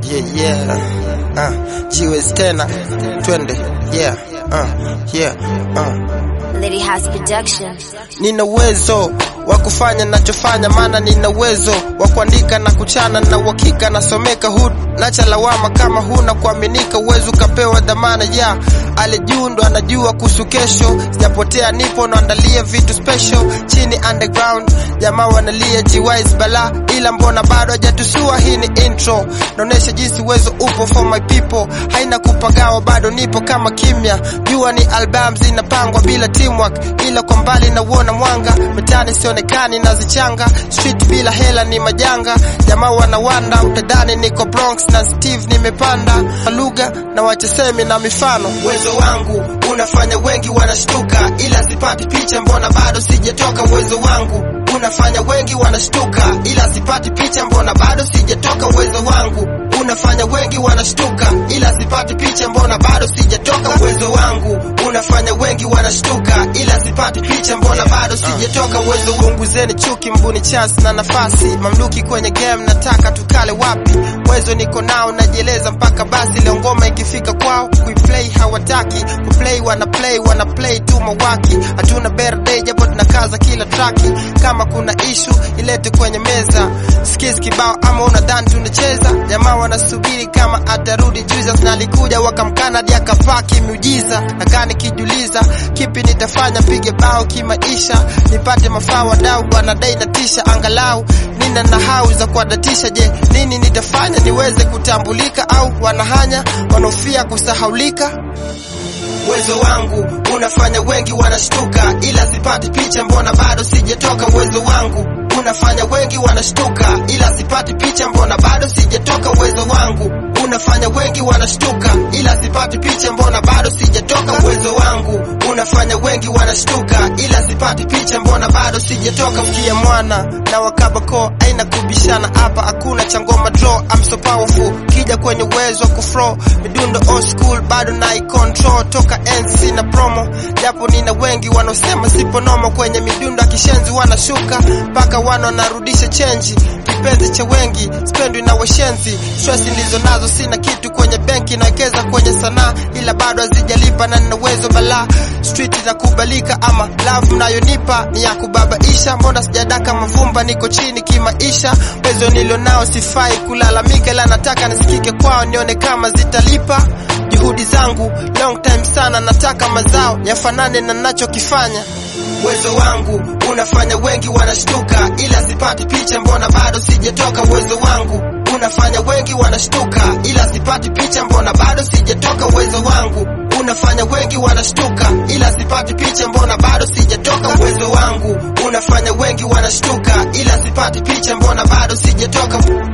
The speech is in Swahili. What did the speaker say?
yeah, yeah. Uh, jiwezi tena twende yeah, uh, yeah, uh. Lady House Production. Nina uwezo wa kufanya nachofanya, maana nina uwezo wa kuandika na kuchana na uhakika nasomeka hud nacha lawama kama huna kuaminika, uwezo ukapewa dhamana ya yeah. Alijundo anajua kuhusu kesho, sijapotea nipo naandalia vitu special chini underground, jamaa wanalia jiwise bala, ila mbona bado hajatusua. Hii ni intro, naonesha jinsi uwezo upo for my people, haina kupagawa, bado nipo kama kimya. Jua ni album zinapangwa bila teamwork, ila kwa mbali nauona mwanga, mitani sionekani nazichanga, street bila hela ni majanga, jamaa wanawanda, utadhani niko Bronx na Steve nimepanda lugha na wachesemi na mifano. Uwezo wangu unafanya wengi wanashtuka, ila sipati picha, mbona bado sijatoka. Uwezo wangu unafanya wengi wanashtuka, ila sipati picha, mbona bado sijatoka. Uwezo wangu unafanya wengi wanashtuka, ila sipati picha, mbona bado sijatoka. Uwezo wangu unafanya wengi wanashtuka, ila sipati picha, mbona bado sijatoka. Uwezo punguzeni chuki, mbuni chance na nafasi, mamluki kwenye game, nataka tukale wapi? Uwezo niko nao, najieleza mpaka basi. Leo ngoma ikifika kwao kuiplay hawataki kuplay, wana play wana play tu mawaki. Hatuna birthday japo tunakaza kila traki, kama kuna issue ilete kwenye meza. Skills kibao ama unadhani tunacheza? Jamaa wanasubiri kama atarudi Jesus, na alikuja wakamkana hadi akapaki miujiza. Nakaa nikijiuliza kipi nitafanya, pige bao kimaisha, nipate mafaa. Wadau wanadai natisha, angalau nina na hau za kuadatisha. Je, nini nitafanya niweze kutambulika? Au wanahanya wanaofia kusahaulika? Uwezo wangu unafanya wengi wanashtuka, ila sipati picha, mbona bado sijatoka. Uwezo wangu unafanya wengi wanashtuka, ila sipati picha, mbona bado sijatoka. Uwezo wangu unafanya wengi wanashtuka, ila sipati picha, mbona bado sijatoka. Uwezo wangu unafanya wengi wanashtuka, ila sipati picha, mbona bado sijatoka. Mkia mwana na wakabako aina kubishana hapa, hakuna cha ngoma draw. I'm so powerful, kija kwenye uwezo wa kuflow midundo old school, bado na control toka NC na promo, japo nina wengi wanaosema sipo nomo kwenye midundo ya kishenzi, wanashuka mpaka wana wanarudisha chenji. Kipenzi cha wengi spendwi na washenzi, stress nilizo nazo sina kitu kwenye benki, nawekeza kwenye sanaa ila bado hazijalipa na nina uwezo balaa. Street inakubalika ama love mnayonipa ni ya kubabaisha, mbona sijadaka mavumba, niko chini kimaisha. Uwezo nilo nao sifai kulalamika, ila nataka nisikike kwao, nione kama zitalipa juhudi zangu long time sana, nataka mazao yafanane na nachokifanya. Uwezo wangu unafanya wengi wanashtuka, ila sipati picha, mbona bado sijatoka. Uwezo wangu unafanya wengi wanashtuka, ila sipati picha, mbona bado sijatoka. Uwezo wangu unafanya wengi wanashtuka, ila sipati picha, mbona bado sijatoka. Uwezo wangu unafanya wengi wanashtuka, ila sipati picha, mbona bado sijatoka.